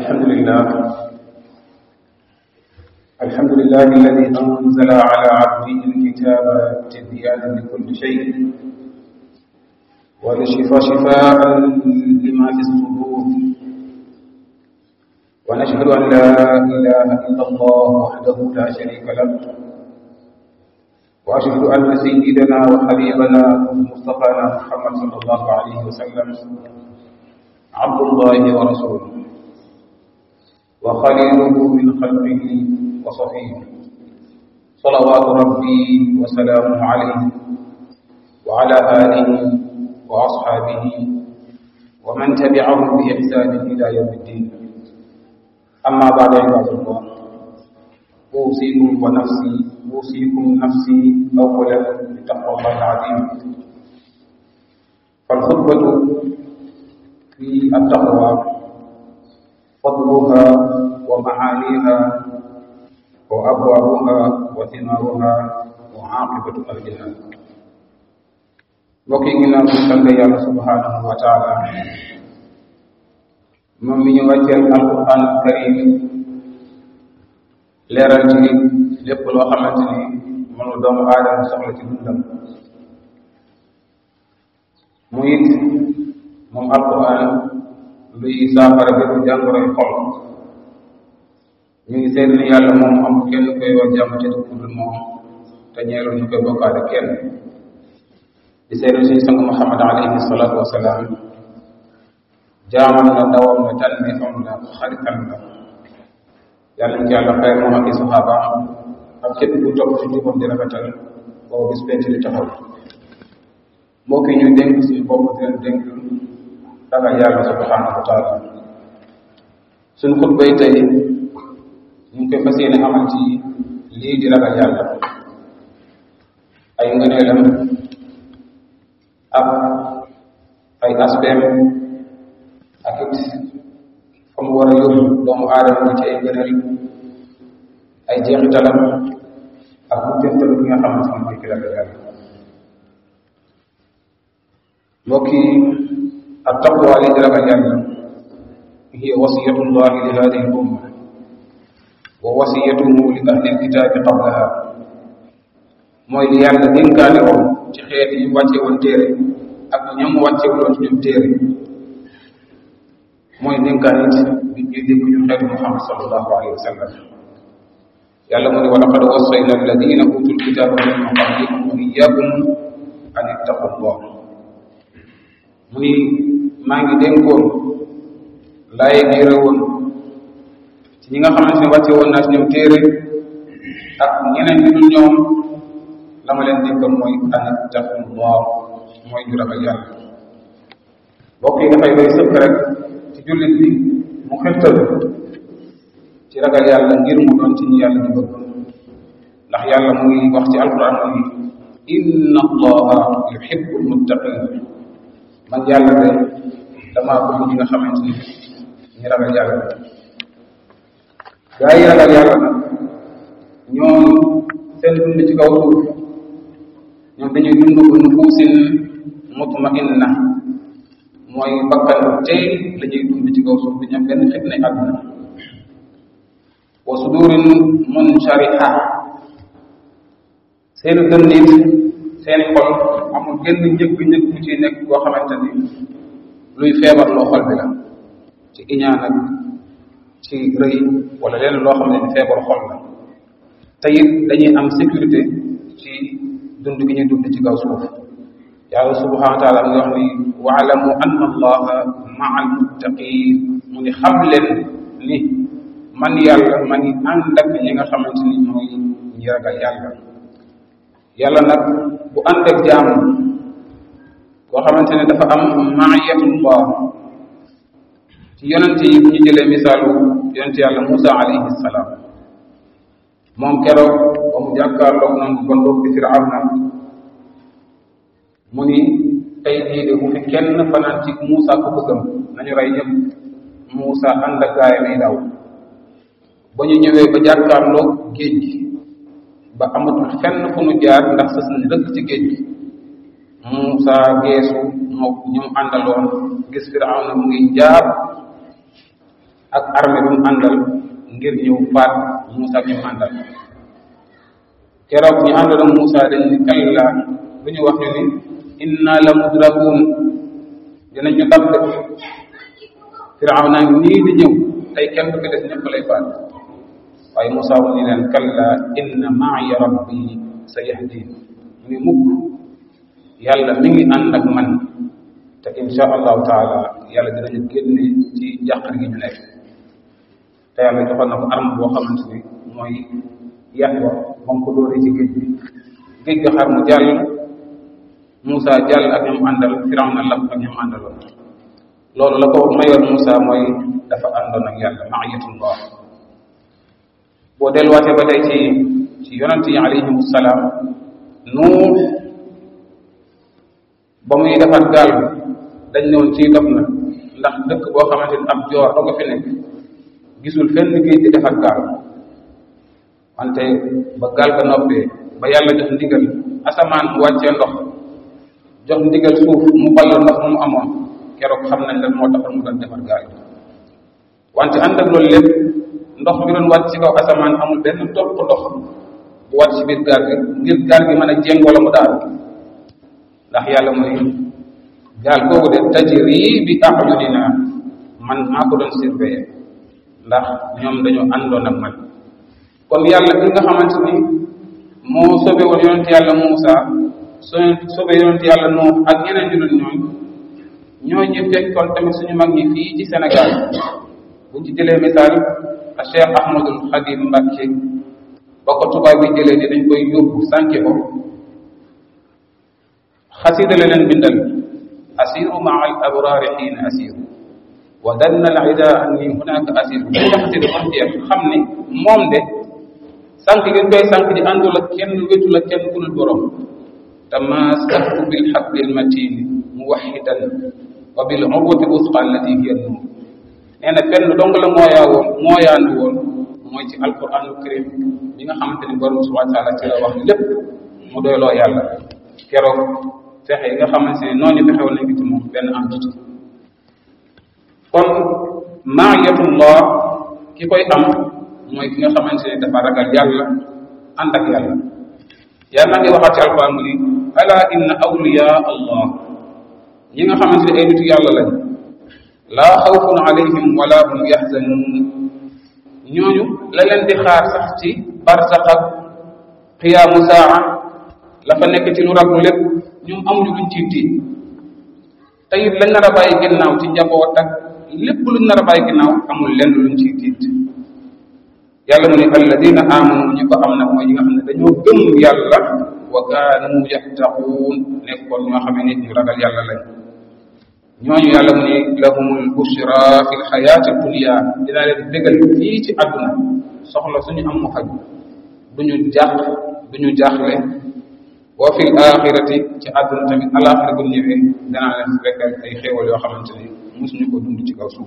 الحمد لله الحمد لله الذي أنزل على عبده الكتاب تبيانا لكل شيء ولشفاء شفاء لما في الصدور ونشهد أن لا إله إلا الله وحده لا شريك له وأشهد أن سيدنا وحبيبنا مصطفانا محمد صلى الله عليه وسلم عبد الله ورسوله وخليله من خلقه وصفيه صلوات ربي وسلامه عليه وعلى آله وأصحابه ومن تبعهم بإحسان إلى يوم الدين أما بعد عباد الله أوصيكم ونفسي أوصيكم نفسي أولا بتقوى الله العظيم فالخطبة في التقوى فضلها ومعانيها وأبوابها وثمارها وعاقبة أهلها mbokk yi ginnaaw bi sant yàlla subhanahu wa taala moom mi ñu wàcceel alquran karim leeral ci lépp loo xamante ni mënu doomu aadama soxla ci dundam mu it moom alquran luy saafara bépp jàngoroy xol ñu ngi seet ni yàlla moom am kenn koy wax jàmm ci dul moom te ñeelu ñu koy bokkaale kenn di seetlu suñu sang Muhammad alayhi salaatu wasalaam jaamam na ndawam na tànneefam la xaritam la yàlla ñu ci yàlla xeer moom ak i saxaaba ak képp ku topp ci jubam di rafetal boobu bis penc di taxaw mbokk yi ñu dénk suñu bopp di leen dénk ragal yàlla subhanahu wa taala suñu xutbay tey ñu ngi koy fas yéene amal ci lii di ragal yàlla ay ngëneelam ak ay aspect ak it fa mu war a yóbbu doomu aadama bi ci ay ngëneel ay jeexitalam ak bu teftalu bi nga xamante ne mooy ki ragal yàlla mbokk yi ak taqwa li di ragal yàlla hiya wasiyatullahi li hadihi l umma wa wasiyatuhu li ahli lkitaabi qablaha mooy li yàlla dénkaane woon ci xeet yi wàcce woon téere ak ñoom wàcce woon ci ñoom téere mooy dénkaane it bi ñuy dégg ñu xeetu Muhammad sallallahu alayhi wa sallam yàlla mu ne wa laqad wassayna alladina utul kitaba min qablikum wa iyyakum an ittaqullah mu ni maa ngi dénkoon laaye biire woon ci ñi nga xamante ne wàcce woon naa ci ñoom téere ak ñeneen ñu dul ñoom la ma leen dénkoon mooy an ittaqullah mooy ñu ragal yàlla mbokk yi dafay doy sëkk rek ci jullit bi mu xettal ci ragal yàlla ngir mu doon ci ñi yàlla di bëgg ndax yàlla mu ngi wax ci alquran mu ngi inna allaha yuhibbu almuttaqin man yàlla de damaa bëgg ñi nga xamante ni ñi ragal yàlla gaa yi ragal yàlla nag ñoom seen dund ci kaw suuf ñoom dañuy dund bu nufuusin mutmainna mooy bakkan tey la ñuy dund ci kaw suuf bi ñoom benn fitna àdduna wa sudurin munshariha seeni dënn it seeni xol amul genn njëgg-njëgg bu ci nekk koo xamante ni luy feebar loo xol bi la ci iñaan ak ci rëy wala leen loo xam ne ni feebar xol la te it dañuy am sécurité ci dund gi ñuy dund ci kaw suuf yàlla subhanahu wa taala mu ngi wax ni waalamu anna allaha maa almuttaqin mu ni xam leen ni man yàlla ma ngi ànd ak ñi nga xamante ni mooy ñi ragal yàlla yàlla nag bu ànd ak jaam boo xamante ne dafa am maayatullah ci yonente yi bu ñu jëlee misaalu yonente yàlla Musa alayhi salaam moom keroog ba mu jàkkaarloog noonu bon boobu di Firawna mu ni tey jii de bu fi kenn fanaan ci Muusa ku bëggam nañu rey ñëpp Muusa ànd ak gaay may daw ba ñu ñëwee ba jàkkaarloog géej gi ba amatul fenn fu nu jaar ndax sës nañ rëkk ci géej gi Muusa geesu moo ñu àndaloon gis Firawna mu ngi jaar ak armée bi mu àndal ngir ñëw faat Moussa bi mu àndal keroog ñu àndaloon Moussa dañ ni kalla lu ñu wax ñu ni inna la mudrakuun dinañ ñu dab de Firawna nii di ñëw tey kenn du fi des ñëpp lay faat waaye Moussa mu ni leen kalla inna maaya rabbi sa yahdin mu ni mukk yàlla mi ngi ànd ak man te insha allahu taala yàlla dinañu génne ci jàqar gi ñu nekk te yàlla joxoon na ko arme boo xamante ni mooy yat wa moom ko dóoree ci géej bi géej ga xar mu jàll Moussa jàll ak ñoom àndal Firawna lab ak ñoom àndaloon loolu la ko mayoon Moussa mooy dafa àndoon ak yàlla maayatullah boo delluwaatee ba tey ci ci yonent yi alayhim salaam nuux ba muy defar gaal bi dañ ne woon ciy dof na ndax dëkk boo xamante ni ab joor doo ko fi nekk gisul fenn géej di defar gaal wante ba gaal ga noppee ba yàlla jox ndigal asamaan mu wàccee ndox jox ndigal suuf mu ball ndox mu amoon keroog xam nañ lan moo taxoon mu doon defar gaal gi wante ànd ak loolu lépp ndox mi doon wàcc ci kaw asamaan amul benn topp ndox bu wàcc ci biir gaal gi ngir gaal gi mën a jéng wala mu daal ndax yàlla mooy gaal googu de tajri bi a'yunina man maa ko doon surveiller ndax ñoom dañoo àndoon ak man kon yàlla bi nga xamante ni moo sobe woon yonent yàlla Muusa so sobe yonent yàlla Nuux ak ñeneen ñu dul ñooñ ñoo ñu fekkoon tamit suñu mag ñi fii ci Sénégal buñ ci jëlee misaal a Cheikh Ahmadul Xadim Mbàkke ba ko tubaab bi jëlee ni dañ koy yóbbu sànke ko xasida la leen bindal asiru maa al abraari xiina asiru wa danna al ida anni hunaka asiru bu nga xasida ba jeex xam ni moom de sànq ngeen koy sànq di àndul ak kenn wetul ak kenn ku dul borom tamassaktu bil hablil matin muwahidan wa bil urwati wusqa allati hiya nur nee na fenn dong la mooyaa woon mooyaandu woon mooy ci alquranul karim bi nga xamante ni borom subhanahu wa taala ci la wax lépp mu doyloo yàlla keroog fexe yi nga xamante ne noonu fexe woon nañ ko ci moom benn am ci kon maayatullah ki koy am mooy ki nga xamante ne dafa ragal yàlla ànd ak yàlla yàlla ngi waxaat ci alquran mu ni ala inna awliya allah ñi nga xamante ne ay nitu yàlla lañ laa xawfun alayhim wala hum yaxzanuun ñooñu la leen di xaar sax ci barsax ak xiyaamu saa la fa nekk ci lu raglu lépp ñoom amuñu luñ ciy tiit te it lañ nar a bàyyi ginnaaw ci njaboot ak lépp luñ nar a bàyyi ginnaaw amul lenn luñ ciy tiit yàlla mu ne alladina amanu ñi ko am nag mooy ñi nga xam ne dañoo gëm yàlla wa kaanu yattaquun nekkoon ñoo xam ne nit ñu ragal yàlla lañ ñooñu yàlla mu ne lahumul bushra fi lxayaati dunia dinaa leen bégal fii ci àdduna soxla suñu am mu faj duñu jàq duñu jaaxle wa fi axirati ci àdduna tamit alaxira bu ñëwee danaa leen fekkal ay xéewal yoo xamante ni mosuñu ko dund ci kaw suuf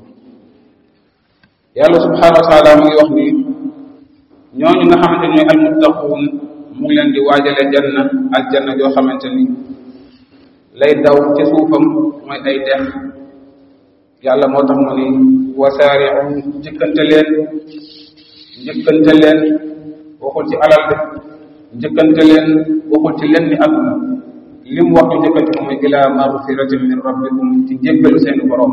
yàlla subhanahu wa taala mu ngi wax ni ñooñu nga xamante ñooy almuttaquun mu ngi leen di waajale janna aljanna joo xamante ni lay daw ci suufam mooy ay dex yàlla moo tax mu ni wasaari'u njëkkante leen njëkkante leen waxul ci alal de njëkkante leen waxul ci lenn ni àdduna li mu wax ñu njëkkante ko mooy ila magfiratin min rabbikum ci njéggalu seen borom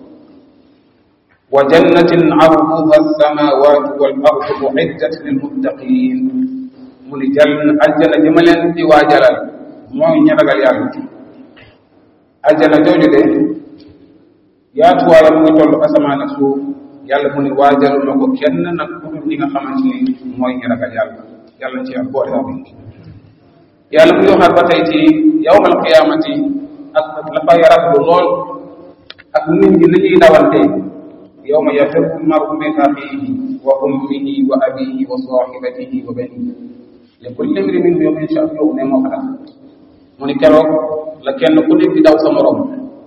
wa jannatin arduha alsamawatu wal ardu uiddat lilmuttaqin mu ni jàll aljana ji ma leen di waajalal mooy ñi ragal yàlla aljana jooju de yaatuwaayam mu ngi toll asamaan ak suuf yàlla mu ni waajalu ma ko kenn nag ku dul ñi nga xamante ni mooy ñi ragal yàlla yàlla ci yàlla boole amin yàlla mu ngi waxaat ba tey ci yawmal qiyaamati ak la fay raglu lool ak nit ñi ni ñuy dawante yawma yafirru l-mar'u min axiihi wa ummihi wa abiihi wa saahibatihi wa baniihi li kulli imri'in minhum yawma sha'nun yughnihi moo ko tax mu ni keroog la kenn ku nekk di daw sa morom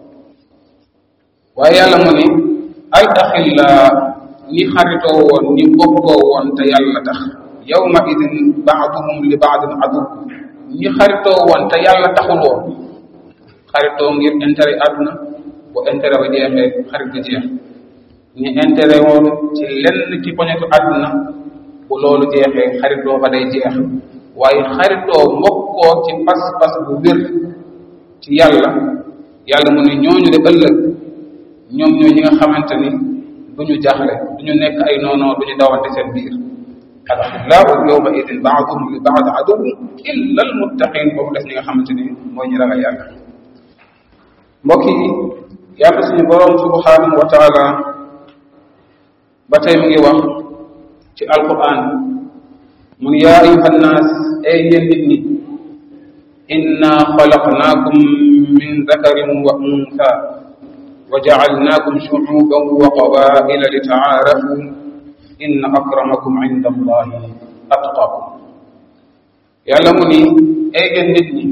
waaye yàlla mu ni al axillaa ñi xaritoo woon ñi bokkoo woon te yàlla tax yawma idin baaduhum li baadin adu ñi xaritoo woon te yàlla taxul woon xaritoo ngir intérêt àdduna bu intérêt ba jeexee xarit ba jeex ñu intérêt woon ci lenn ci poñetu àdduna bu loolu jeexee xaritoo ba day jeex waaye xaritoo mbokkoo ci pas-pas bu wér ci yàlla yàlla mu ne ñooñu de ëllëg ñoom ñooy ñi nga xamante ni du ñu jaaxle du ñu nekk ay noonoo du ñu dawante seen biir alaxillahu yawma idin baaduhum li baad aduw illa almuttaqin boobu def ñi nga xamante ni mooy ñu ragal yàlla mbokk yi yàlla suñu borom subhanahu wa taala ba tey mu ngi wax ci alquran mu ne yaa ayuha nnaas ay yéen nit ñi inna xalaqnaakum min dakarin wa unsa wa jacalnaakum shucuuban wa qabaila li tacaarafu inna akramakum inda allahi atqakum yàlla mu ni ay yéen nit ñi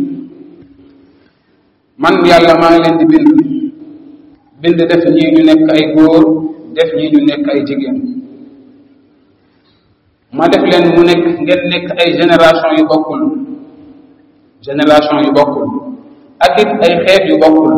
man yàlla maa ngi leen di bind bind def ñii ñu nekk ay góor def ñii ñu nekk ay jigéen ma def leen mu nekk ngeen nekk ay génération yu bokkul génération yu bokkul ak it ay xeet yu bokkul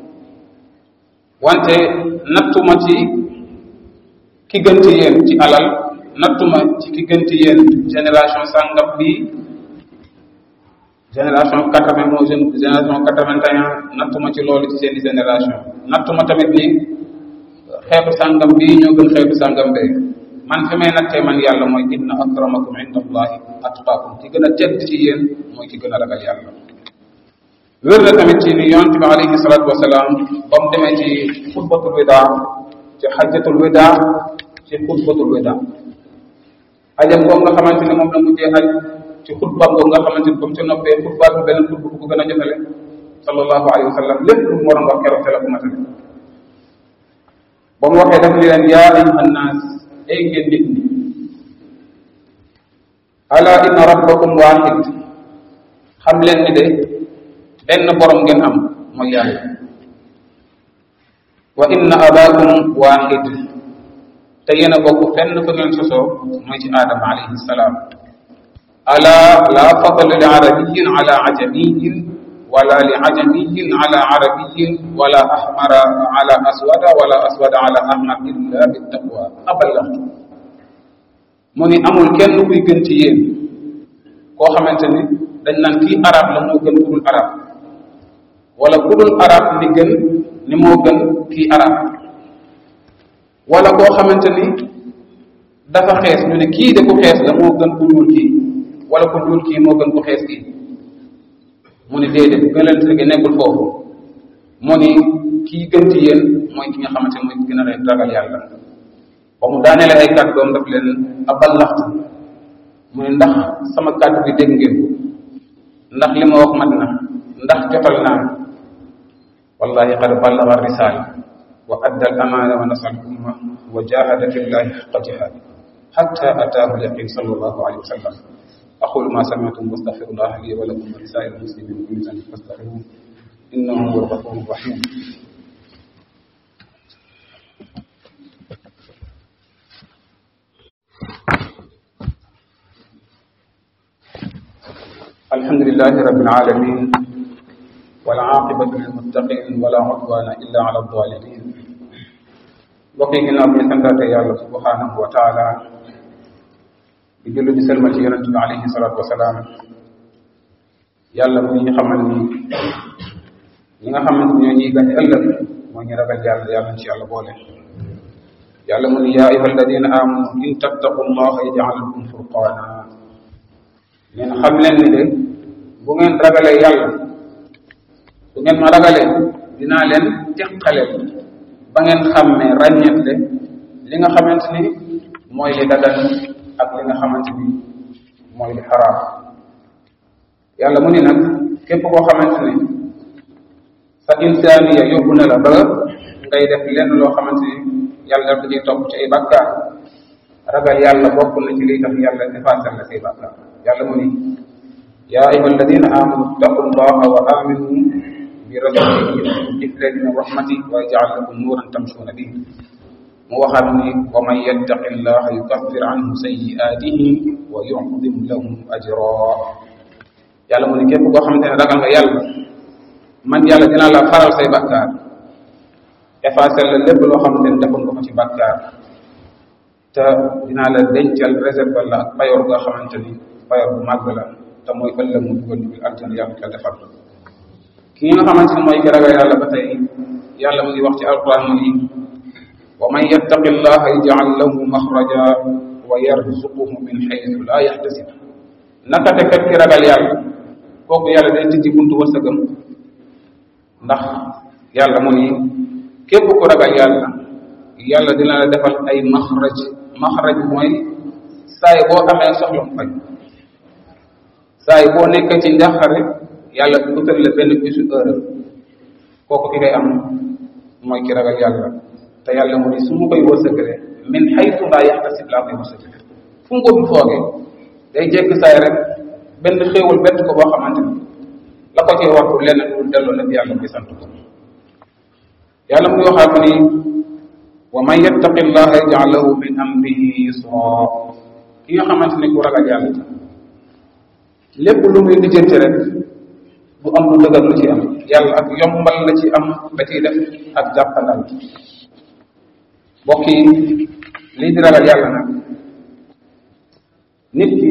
wante nattuma ci ki gën ci yéen ci alal nattuma ci ki gën ci yéen génération sàngam bi génération quatre vingt moo génération quatre vingt et un nattuma ci loolu ci seeni génération nattuma tamit ni xeetu sàngam bii ñoo gën xeetu sàngam bee man fi may nattee man yàlla mooy inna akramakum inda allahi atqaakum ki gën a tedd ci yéen mooy ki gën a ragal yàlla wér na tamit ci ni yonente bi alayhi salatu wasalaam ba mu demee ci xutbatul wida ci xajjatul wida ci xutbatul wida ajam boobu nga xamante ne moom la mujjee aj ci xutbaam boobu nga xamante ni ba mu ci noppee xutbaatu beneen xutba bu ko gën a jotale sallallahu alayhi wa sallam lépp lu mu waroon wax keroog te la ko matale ba mu waxee daf ni leen yaa ayuha nnaas ay ngeen nit ñi ala inna rabbakum waahid xam leen ni de benn borom ngeen am mooy yàlla wa inna abaakum waahid te yéen a bokk fenn fa ngeen sosoo mooy ci aadama alayhi salaam ala la fadla li arabiyin ala ajamiyin wala li ajamiyin ala arabiyin wala ahmara ala aswada wala aswada ala ahmar illa bittaqwa aballaxtu mu ni amul kenn kuy gën ci yéen koo xamante ni dañ naan kii arab la moo gën ku dul arab wala ku dul arab ni gën ni moo gën kii arab wala koo xamante ni dafa xees ñu ne kii de ku xees la moo gën ku ñuul kii wala ku ñuul kii moo gën ku xees kii mu ni déedéet gënalante gi nekkul foofu mu ni kii gën ci yéen mooy ki nga xamante ni mooy ki gën a ragal yàlla ba mu daaneele ay kàddoom daf leen aballaxtu mu ne ndax sama kàddu bi dégg ngeen ko ndax li ma wax mat na ndax jotal naa wallahi qad ballaga risala wa adda al amana wa nasal umma wa jahada fi llahi xaqa jihadi حتى أتاه اليقين صلى الله عليه وسلم أقول ما سمعتم واستغفر الله لي ولكم ولسائر المسلمين من كل ذنب فاستغفروه إنه هو الغفور الرحيم الحمد لله رب العالمين والعاقبة للمتقين ولا عدوان إلا على الظالمين بقي ginnaaw bi santaate yàlla subhanahu wa taala di jullu di selmal ci yonente bi alayhi salatu wasalaam yàlla mu ñu xamal ni ñi nga xamante ñoo ñuy gañ ëllëg moo ñu ragal yàlla yàlla ci yàlla boole yàlla mu ni yaa ayuha alladina amanu in tattaqu llaha yaj'al lakum furqana ngeen xam leen ni de bu ngeen ragalee yàlla bu ngeen ma ragalee dinaa leen teqale ba ngeen xàmmee ràññetle li nga xamante ni mooy li dagan ak li nga xamante ni mooy li xaraam yàlla mu ni nag képp koo xamante ni sa insaaniya yóbbu na la ba ngay def lenn loo xamante ni yàlla daf ciy topp ci ay bàkkaar ragal yàlla bokk na ci liy tax yàlla defaasal la say bàkkaar yàlla mu ni yaa ayuha alladina amanu ittaqu llaha wa aminu bi rasulihi yu'tikum min rahmati wa yaj'al lakum nuran tamshuna bihi mu waxaat ni wa man yattaqi llaha yukaffir anhu sayyi'atihi wa yu'zim lahu ajra yàlla mu ni képp koo xamante ne ragal nga yàlla man yàlla dinaa la faral say bàkkaar effacer la lépp loo xamante ne defoon nga ko ci bàkkaar te dinaa la dencal réserve la ak payoor nga xamante ni payoor bu màgg la te mooy ëllëg mu dugal ñu bil aljana yàlla ko defal ki nga xamante ne mooy ki ragal yàlla ba tey yàlla mu ngi wax ci alquran mu ni wa man yattaqi llaha yaj'al lahu maxraja wa yarzuquhu min xaytu la yaxtasib naka te kat ki ragal yàlla kooku yàlla day tijji buntu wërsëgam ndax yàlla mu ni képp ku ragal yàlla yàlla dina la defal ay maxraj maxraj mooy saay boo amee soxla mu faj saay boo nekk ci njàqare yàlla utal la benn bisu heure kooku ki ngay am mooy ki ragal yàlla te yàlla mu ni su mu koy wërsëgale min xaytu laa yaxtasib laa koy wërsëgale fu mu ko du foogee day jekk saay rek benn xéewal bett ko boo xamante ni la ko ci wax lenn lu delloo la yàlla bi sant ko yàlla mu ngi waxaat mu ni wa man yattaqi llaha yaj'al lahu min amrihi yusra ki nga xamante ni ku ragal yàlla lépp lu muy lijjanti rek du am lu dëgër lu ci am yàlla ak yombal la ci am da ciy def ak jàppandal mbokk yi lii di ragal yàlla nag nit ki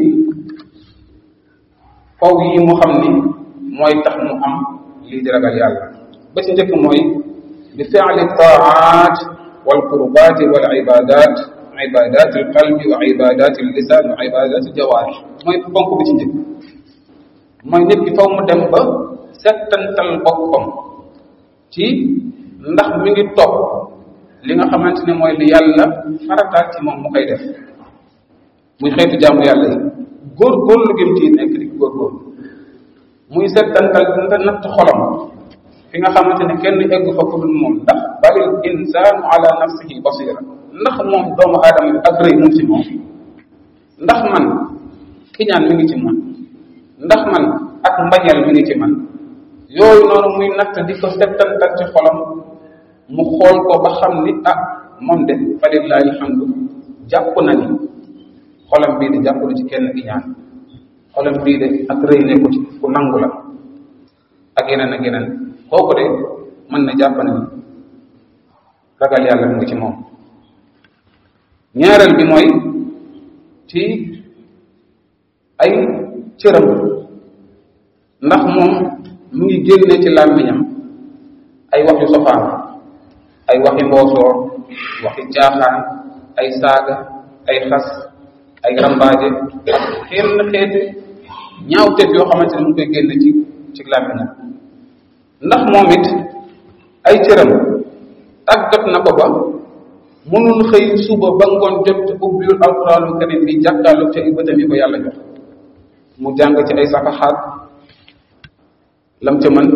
faw yi mu xam ni mooy tax mu am lii di ragal yàlla ba ci njëkk mooy bi fi'li taat wal qurbat wal ibadat ibadat al qalbi wa ibadat al lisan wa ibadat al jawarih mooy ponk bi ci njëkk mooy nit ki faw mu dem ba settantal boppam ci ndax mi ngi topp li nga xamante ne mooy li yàlla farataal ci moom mu koy def muy xeetu jaamu yàlla yi góor-góorlu gëm ci nekk di góor-góorlu muy settantal nda natt xolam fi nga xamante ne kenn egg fa ku dul moom ndax balil insaanu ala nafsihi basira ndax moom doomu aadama bi ak rëy mu ngi ci moom ndax man kiñaan mi ngi ci man ndax man ak mbañeel mi ngi ci man yooyu noonu muy natt di ko settantal ci xolam mu xool ko ba xam ni ah moom de falillahi alhamdu jàpp na ni xolam bii de jàppul ci kenn ki ñaan xolam bii de ak rëy nekku ci ku nangu la ak yeneen ak yeneen kooku de mën na jàpp na ni ragal yàlla mu ngi ci moom ñaareel bi mooy ci ay cëram ndax moom mu ngi génne ci làmmiñam ay wax yu sofaan ay waxi mboosoor waxi caaxaan ay saaga ay xas ay rambaaje xenn xeeti ñaawteef yoo xamante ne mu koy génne ci ci làmmiñam ndax moom it ay cëram tàggat na ko ba mënul xëy suba ba ngoon jot ubbiwul alquraanul karim bi jàkkaarloog ca bëtam yi ko yàlla jox mu jàng ci ay safaxaat lam ca mën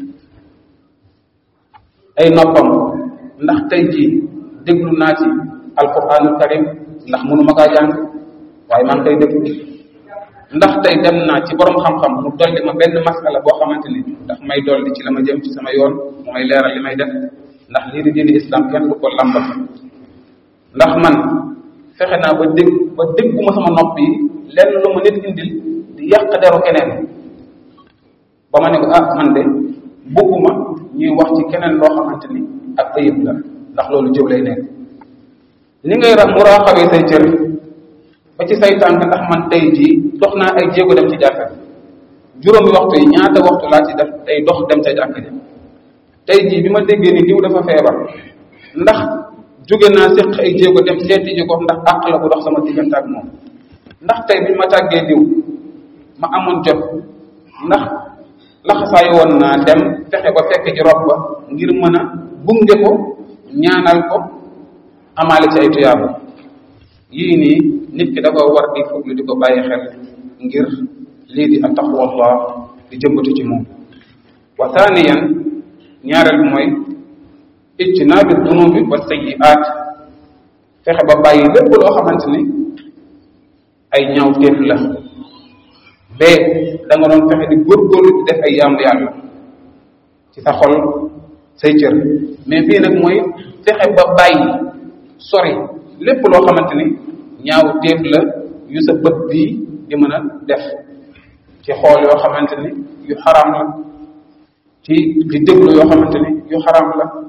ay noppam ndax tey jii déglu naa ci alquraanul karim ndax mënuma kaa jàng waaye maa ngi koy déglu ndax tey dem naa ci borom xam-xam mu dolli ma benn masala boo xamante ni ndax may dolli ci la ma jëm ci sama yoon mu may leeral li may def ndax lii di diini islam kenn du ko lambal ndax man fexe naa ba dégg ba dégguma sama nopp yi lenn lu ma nit indil di yàq deru keneen ba ma ne ko ah man de bëgguma ñuy wax ci keneen loo xamante ni ak ayib la ndax loolu jëw lay nekk li ngay ra muraaxabee say cër ba ci say tànk ndax man tey jii dox naa ay jéego dem ci jàkka juróomi waxtu yi ñaata waxtu laa ci def tey dox dem ca jàkka ji tey jii bi ma déggee ni diw dafa feebar ndax jóge naa séq ay jéego dem seeti ji ko ndax àq la bu dox sama diggante ak moom ndax tey bi ma tàggee diw ma amoon jot ndax laxasaayu woon naa dem fexe ba fekk ci rob ba ngir mën a gunge ko ñaanal ko amaale ci ay tuyaaba yii nii nit ki dafa war di fuglu di ko bàyyi xel ngir lii di attaqwallah di jëmbatu ci moom wa thaniyan ñaareel bi mooy ijtinaabi dunubi wa sayyi'aat fexe ba bàyyi lépp loo xamante ni ay ñaaw téef la bee da nga doon fexe di góorgóorlu di def ay yaamu yàlla ci sa xol say cër mais bii nag mooy fexe ba bàyyi sori lépp loo xamante ni ñaaw téef la yu sa bët bii di mën a def ci xool yoo xamante ni yu xaraam la ci di déglu yoo xamante ni yu xaraam la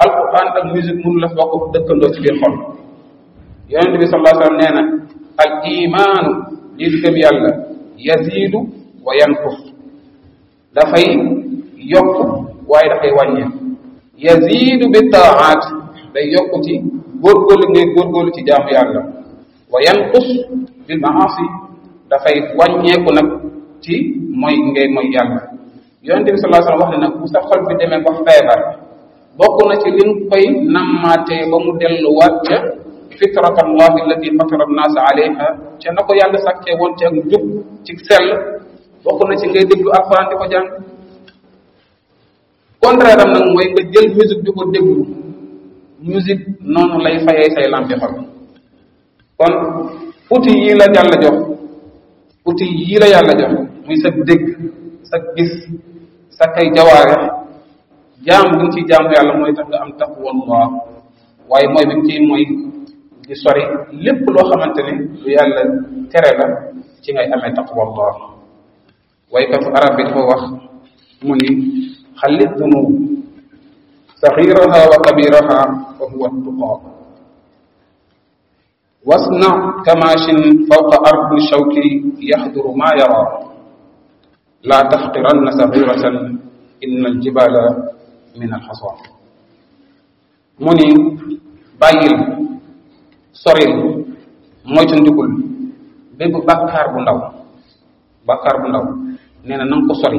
alquran ak musique mënu la bokk dëkkandoo ci biir xol yonente bi sallallahu alayhi wasallam nee na al imaanu lii di gëm yàlla yazidu wa yanqus dafay yokk waaye dafay wàññeeku yazidu bi taaat day yokk ci góorgóorlu ngay góorgóorlu ci jaamu yàlla wa yanqus bil maasi dafay wàññeeku nag ci mooy ngay mooy yàlla yonente bi sallallahu alayhi wasallam wax ne nag bu sa xol bi demee ba feebar bokk na ci li nga koy nammaatee ba mu delluwaat ca fitrat allahi allati fatara annaasa alayha ca na ko yàlla sàkkee woon ci ak njub ci sell bokk na ci ngay déglu alxuraan di ko jàng contraire am nag mooy nga jël musique di ko déglu musique noonu lay fayee say lampi xol kon outil yii la yàlla jox outil yii la yàlla jox muy sa dégg sa gis sa kay jawaare jaam bi nga ciy jaamu yàlla mooy tax nga am taqwallah waaye mooy bi nga ciy mooy di sori lépp loo xamante ne lu yàlla tere la ci ngay amee taqwallah waykatu arab bi dafa wax mu ni xalit dunub saxiraha wa kabiraha fa huwa tuqa wasna kamashin fawqa ardi shawki yaxduru ma yara la taxqiranna saxiratan inna aljibala min alxasan mu ni bàyyil soril moytu ndikul bépp bàkkaar bu ndaw bàkkaar bu ndaw nee na nanga ko sori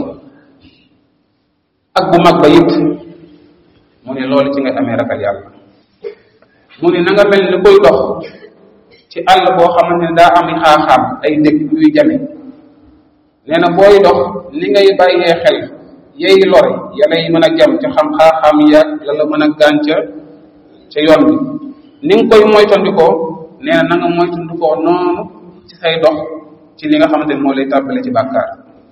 ak bu mag ba it mu ne loolu ci ngay amee ragal yàlla mu ne na nga mel ni koy dox ci àll boo xamante ne daa am xaaxaam ay dëkk yuy jame nee na booy dox ni ngay bàyyee xel yey lore yàlla yi mën a jam ca xam xaaxaam yaag la la mën a gànca ca yoon bi ni nga koy moytandikoo nee na na nga moytandikoo noonu ci say dox ci li nga xamante ne moo lay tàbbale ci bàkkaar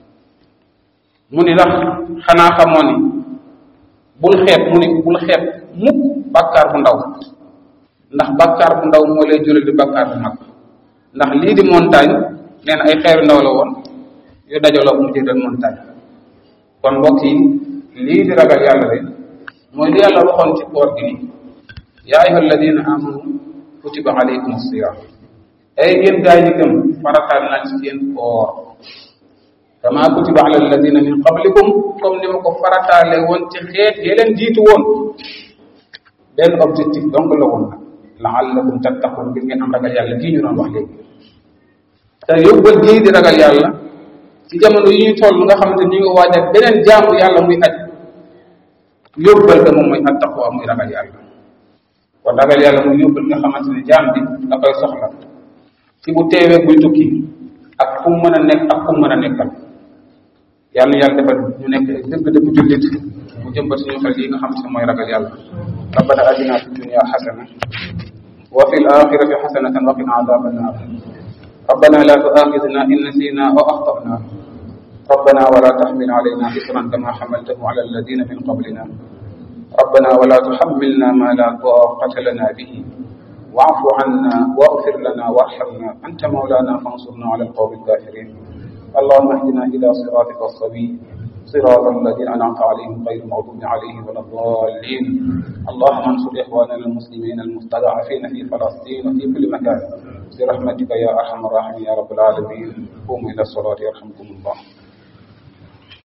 mu ni ndax xanaa xamoo ni bul xeeb mu ni bul xeeb mukk bàkkaar bu ndaw ndax bàkkaar bu ndaw moo lay jural di bàkkaar bu mag ndax lii di montagne nee na ay xeeru ndaw la woon yu dajaloo mu jël montagne kon mbokk yi lii di ragal yàlla de mooy li yàlla waxoon ci koor gi ni yaa ayuha alladina amanu kutiba alaykum siyam ay yéen gaa yi gëm farataal naa ci yéen koor kama kutiba ala alladina min qablikum comme ni ma ko farataale woon ci xeet yi leen jiitu woon benn objectif donc la woon nag laallakum tattaqun ngir ngeen am ragal yàlla gii ñu doon wax léegi te yóbbal gii di ragal yàlla ci jamono yi ñu toll nga xamante ni ñu ngi waaj ak beneen jaamu yàlla muy aj yóbbal ga moom mooy at taqwa muy ragal yàlla kon ragal yàlla muy yóbbal nga xamante ne jaam bi da koy soxla ci bu teewee buy tukki ak fu mu mën a nekk ak fu mu mën a nekkal yàlla yàlla defal ñu nekk dëgg-dëgg jullit mu jëmbat suñu xel yi nga xam ne mooy ragal yàlla rabbana atina fi dunya xasana wa fi alaxirati xasanatan wa qina adaba annar ربنا لا تؤاخذنا إن نسينا أو أخطأنا ربنا ولا تحمل علينا إصرا كما حملته على الذين من قبلنا ربنا ولا تحملنا ما لا طاقة لنا به واعف عنا واغفر لنا وارحمنا أنت مولانا فانصرنا على القوم الكافرين اللهم اهدنا إلى صراطك السبيل صراط الذين أنعمت عليهم غير المغضوب عليهم ولا الضالين اللهم انصر إخواننا المسلمين المستضعفين في فلسطين وفي كل مكان برحمتك يا أرحم الراحمين يا رب العالمين قوموا إلى الصلاة يرحمكم الله